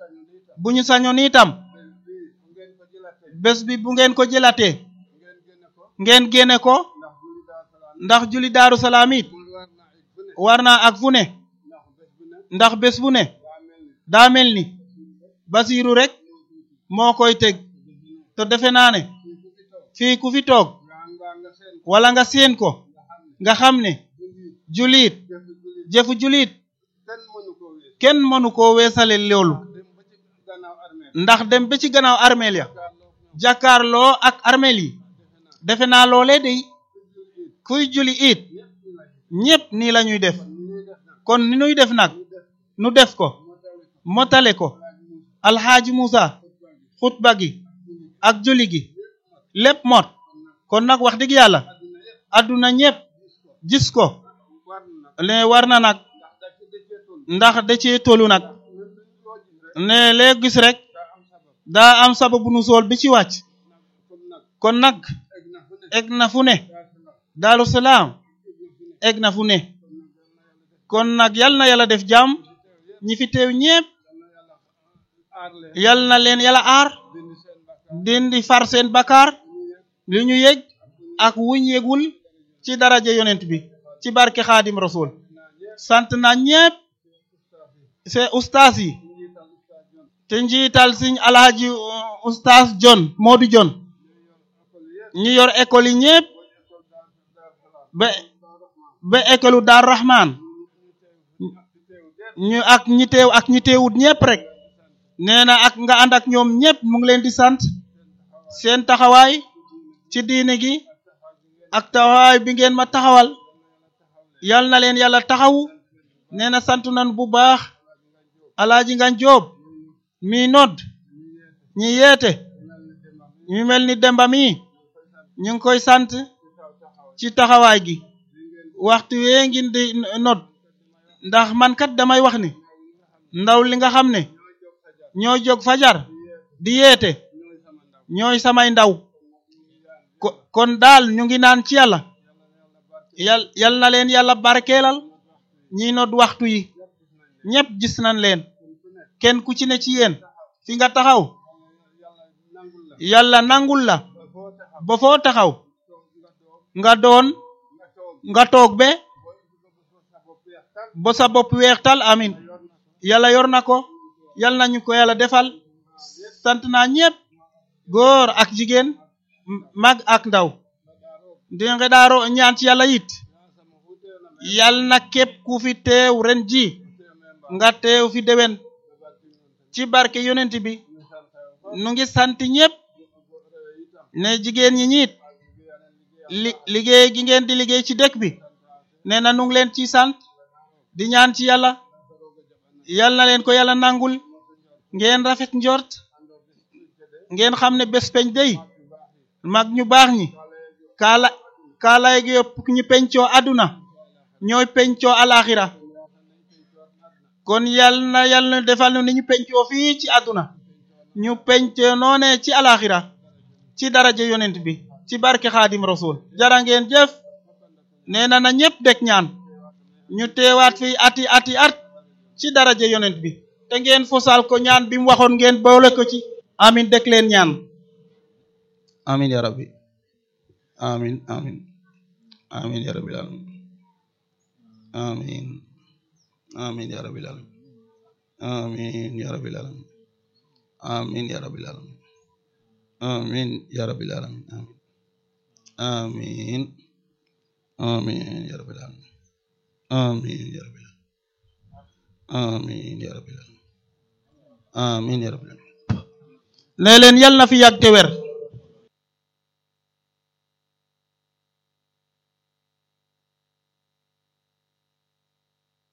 bu ñu sañoon itam bés bi bu ngeen ko jëlatee ngeen génne ko ndax julli daaru salaam it war naa ak fu ne ndax bés bu ne daa mel ni basiiru rek moo koy teg te defe naa ne fii ku fi toog wala nga séen ko nga xam ne juliit jëfu juliit kenn mënu koo weesale loolu ndax dem ba ci gannaaw armeel ya jàkkaarloo ak armeel yi defe naa loolee day kuy juli it ñépp nii la ñuy def kon ni ñuy def nag nu def ko motale ko alxaaji Musa xutba gi ak juli gi lépp mot kon nag wax dëgg yàlla adduna ñépp gis ko ne war na nag ndax da cee tolu nag ne lee gis rek daa am sababu nu sool bi ci wàcc kon nag egg na fu ne Daaru Salaam egg na fu ne kon nag yal na yàlla def jàmm ñi fi teew ñépp yal na leen yàlla aar dindi far seen bakkaar li ñu yëg ak wuñ yëgul ci daraja yonent bi ci barke xaadim rasul sant na ñépp c'est ustaas yi te njiital siñ alhaji ustaas John Modou John ñu yor école yi ñépp ba ba école u Dar Rahman ñu ak ñi teew ak ñi teewut ñépp rek nee na ak nga ànd ak ñoom ñépp mu ngi leen di sant seen taxawaay ci diine gi ak taxawaay bi ngeen ma taxawal yal na leen yàlla taxawu nee na sant nan bu baax alaaji nga joob mi nodd ñi yeete ñu mel ni demba mi ñu ngi koy sant ci taxawaay gi waxtu wee ngin di nodd ndax man kat damay wax ni ndaw li nga xam ne ñoo jóg fajar di yeete ñooy samay ndaw kon daal ñu ngi naan ci yàlla yal yal na leen yàlla barkeelal ñi nodd waxtu yi ñépp gis nañ leen kenn ku ci ne ci yéen fi nga taxaw yàlla nangul la ba foo taxaw nga doon nga toog be ba sa bopp weextal amin yàlla yor na ko yal nañu ko yàlla defal sant naa ñépp góor ak jigéen mag ak ndaw di nga daaro ñaan ci yàlla it yal na képp ku fi teew ren ji nga teew fi déwén ci barke yonent bi nu ngi sant ñépp ne jigéen ñi ñiit li liggéey gi ngeen di liggéey ci dëkk bi nee na nu ngi leen ci sant di ñaan ci yàlla yal na leen ko yàlla nangul ngeen rafet njort ngeen xam ne bés peñ day mag ñu baax ñi kaala kaalaay gi yëpp ñu pencoo àdduna ñooy pencoo alaxira kon yal na yal na defal nu ni ñu pencoo fii ci àdduna ñu pencoo noone ci alaxira ci daraja yonent bi ci barke xaadim rasul jara ngeen jëf nee na na ñépp dek ñaan ñu teewaat fii ati ati at ci daraja yonent bi te ngeen fosal ko ñaan bi mu waxoon ngeen boole ko ci amin dek leen ñaan amin ya rabbi amin amin amin ya rabbil alamin amin amin ya rabbil alamin amin ya rabbil alamin amin ya rabbil alamin amin ya rabbil alamin amin amin ya rabbil alamin amin ya rabbil alamin amin ya rabbil alamin amin ya rabbil alamin ne leen yal na fi yàgg te wér